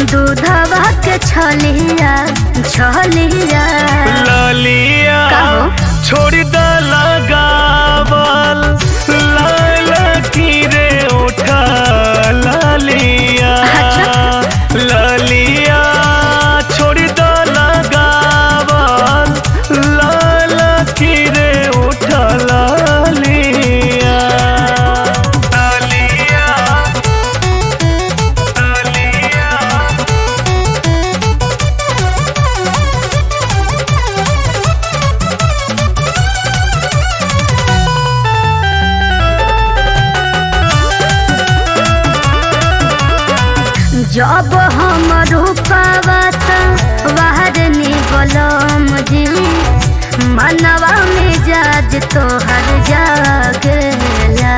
दूधवा के छलिया छलिया ललिया कहो। छोड़ द लगावल लाल की रे उठा ललिया अच्छा। ललिया छोड़ द लगावल लाल की रे उठा ललिया ललिया ललिया जब हम रूपावा बाहर निकलम जी मनवा में जाज तोहर जागेला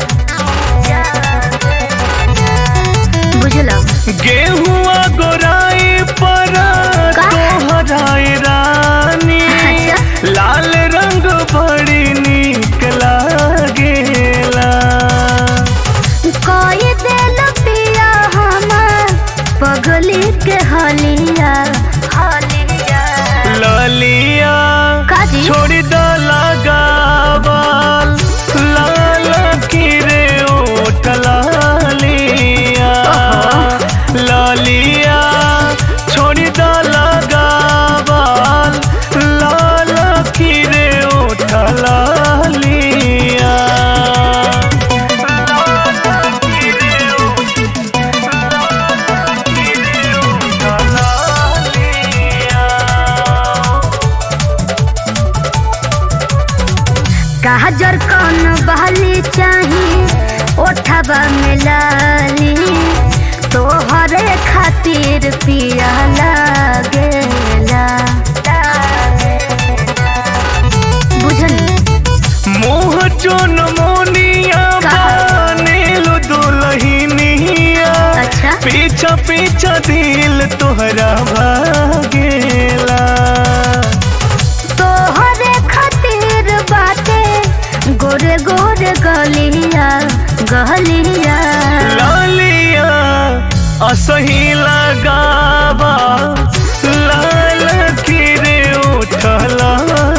बुझलो गेहुआ गोराई पर का? तोहराई रानी अच्छा। लाल रंग बड़ी निक लागेला कोई दिल पिया हमर पगली के हलिया हलिया ललिया काजी छोड़ द लगावल लाल की रे ओठ लालिया ललिया छोड़ द लगावल लाल की रे ओठ लालिया लाल की रे काजर कौन बहली चाही ओठबा में लाली तोहरे खातिर पिया लागेला बुझनी मोह जोन मोनिया का? बनेलु दुलहिनिया अच्छा पीछा पीछा दिल तोहरा भागेला तोहरे खातिर बाटे गोरे गोरे गलिया गलिया लालिया असही लगावा लाल की रे उठला